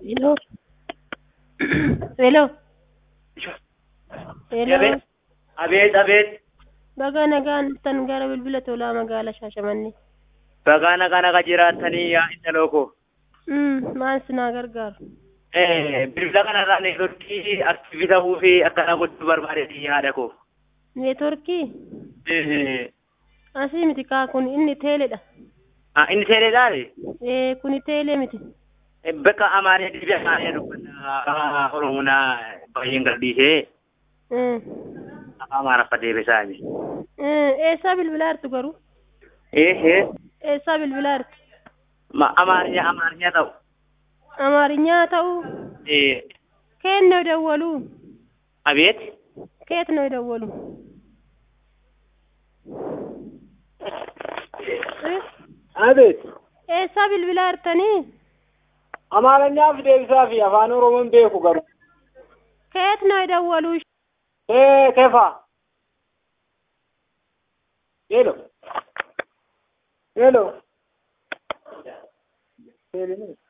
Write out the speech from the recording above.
Hello. Hello. Hello. Abeet, abeet, abeet. Baga nagaan dhuftan gara bilbila tolaa magaalaa Shaashamannee. Bagaa nagaa nagaa jiraatanii yaa intaloo koo. Mm, maal sinaa gargaaru? Eh, bilbila kanarraa neetworkii aktiivii ta'uu fi akkana gochuu barbaadeeti yaada koo. Neetworkii? Eh, Asii miti kaa kun inni teeledha. ah, inni teeleedhaani? Ee kuni teelee miti. Eh, Bakka amaaree dibi amaaree dubbata Oromoonaa baay'een gadhiisee Mm. afaan Amaaraffa deebisaani. Mm, Eessaa bilbilaa jirtu garuu? Eh, eh, Eessaa bilbilaa jirtu? ma amaariyaa amaariyaa ta'u. Amaarinyaa ta'uu? Eh, Keet ነው የደወሉ? abeet. ከየት ነው የደወሉ? እ? አቤት ኤሳ ቢልቢላ jirtanii? አማርኛፍ deebisaa fi afaan oromoon beeku garuu ከየት ነው የደወሉ? ee kefa ሄሎ ሄሎ